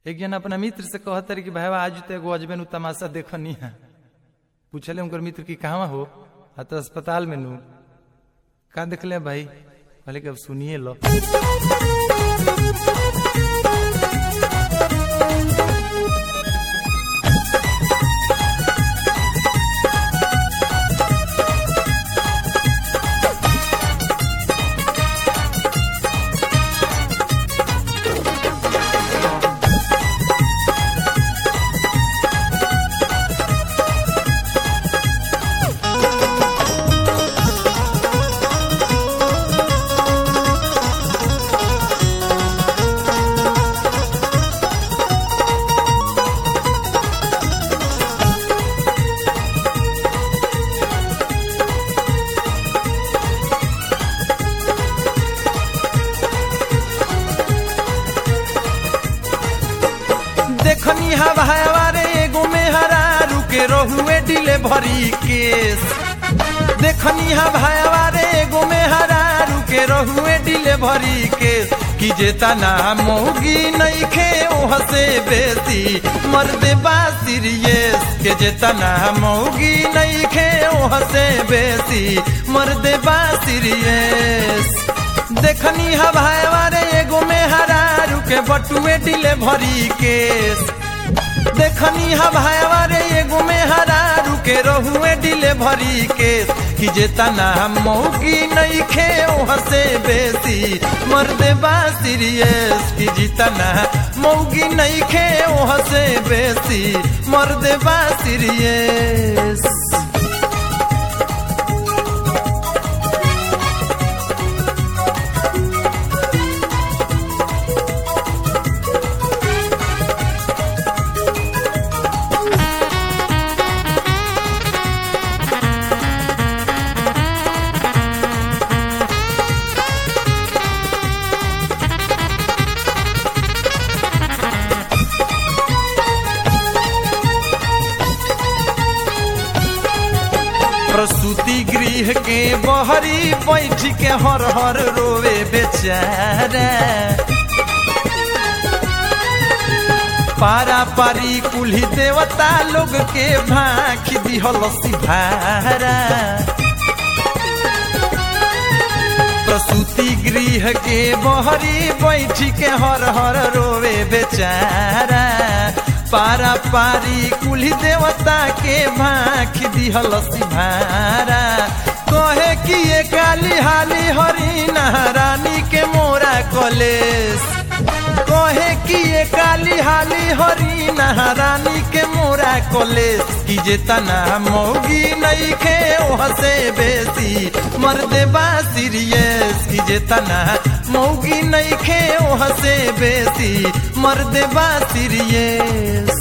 एक जन अपना मित्र से कहत रहे कि भाई आज तो एगो अजबे नु तमाशा देखनी है पूछले उनकर मित्र की कहाँ हो आ तो अस्पताल में नू का देखले भाई कहले कि अब सुनिए लो देखनी हवा हवारे एगो में हरा रुके रहुए डिले भरी केस देखनी हवा हवारे एगो में हरा रुके रहुए डिले भरी केस कि जेता ना मौगी नहीं खे ओह से बेसी मर्दे बा सीरियस के जेता ना मौगी नहीं खे ओह से बेसी मर्दे बा सीरियस देखनी हवाए वारे एगो में हरा रुके बटुए डिले भरी केस देखनी हवाए वारे एगो में हरा रुके रहुए डिले भरी केस कि जेता ना मौगी नहीं खे ओह से बेसी मर्दे बा सीरियस कि जीता ना मौगी नहीं खे ओह से बेसी मर्दे बा सीरियस प्रसूति गृह के बहरी बैठ के हर हर रोवे बेचारा पारा पारी कुल्ही देवता लोग के भाख दिहल सिभारा प्रसूति गृह के बहरी बैठ के हर हर रोवे बेचारा पारा पारी कुली देवता के भाख दिहल सिभारा कहे कि ये काली हाली हरी रानी के मोरा कलेस कहे कि ये काली हाली हरी रानी के मोरा कलेस कि जे तना मौगी नहीं खे ओह से बेसी मर्दे बा सीरियस कि जे तना मौगी नहीं खे ओह से बेसी मर्दे बा सीरियस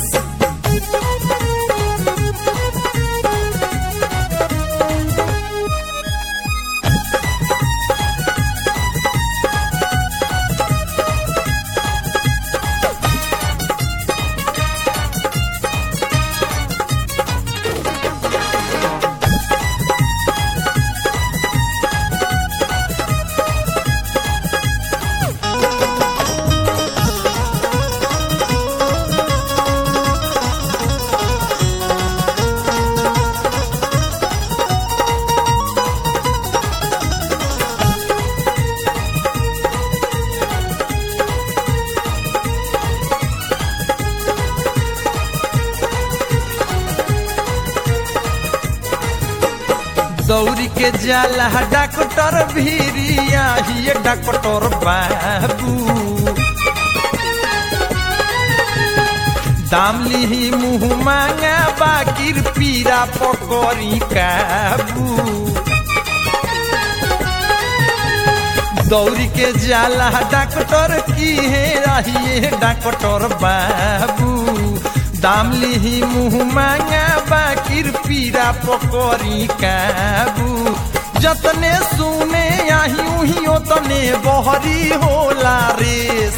दौरी के जाला डॉक्टर भीरिया ही डॉक्टर बाबू दाम लिही मुँह मांगा बाकिर पीरा पकड़ी काबू दौरी के जाला डॉक्टर की है रहिए डॉक्टर बाबू दाम लिही मुँह मांगा बाकिर पीरा पकड़ी काबू जतने सुने आही उही ओतने बहरी होला रेस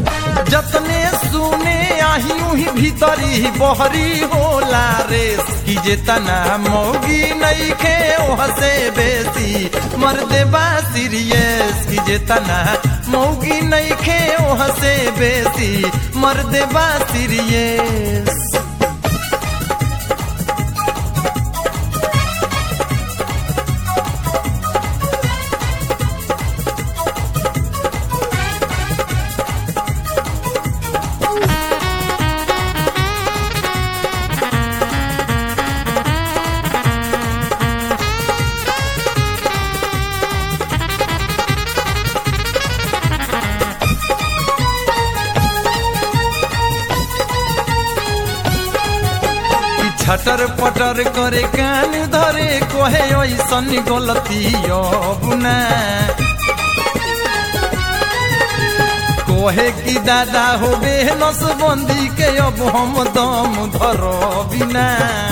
जतने सुने आही उही भीतरी बहरी होला रेस कि जे तना मौगी नहीं खे हसे बेसी मर्दे बा सीरियस कि जे तना मौगी नहीं खे हसे बेसी मर्दे बा सीरियस छटर पटर करे कान धरे कोहे ऐसन गलती बुना कोहे की दादा हो बे नसबंदी के अब हम दम धर बिना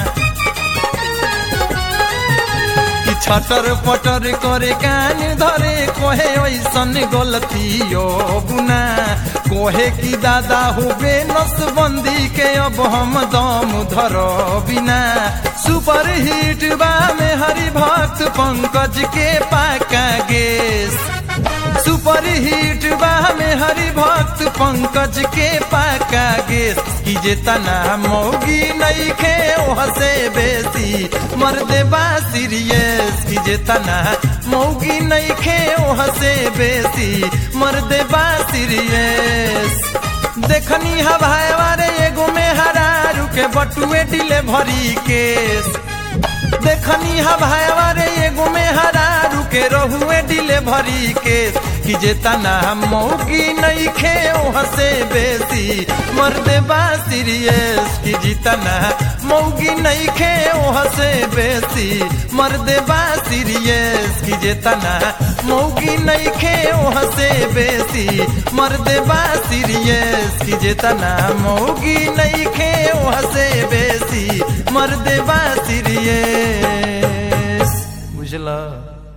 कि छटर पटर करे कान धरे कोहे ऐसन गलती बुना कोहे की दादा हो बे नसबंदी के अब हम दम धर बिना सुपर हिट बा में हरि भक्त पंकज के पाका गेस सुपर हिट बा में हरि भक्त पंकज के पाका गेस कि जे तना मौगी नहीं खे हसे बेसी मर्दे बा सीरियस कि जे तना मौगी नहीं खे हसे बेसी मर्दे बा सीरियस देखनी हवाए वारे एगो में हरारू के बटुए डिले भरी केस देखनी हवाए वारे एगो में हरारू के रहुए डिले भरी केस कि जे तना मौगी नहीं खे हसे बेसी मर्दे बा सीरियस कि जीतना मौगी नहीं खे हसे बेसी मर्दे बा सीरियस कि जे तना मौगी नहीं खे हसे बेसी मर्दे बा सीरियस कि जे तना मौगी नहीं खे हसे बेसी मर्दे बा सीरियस बुझला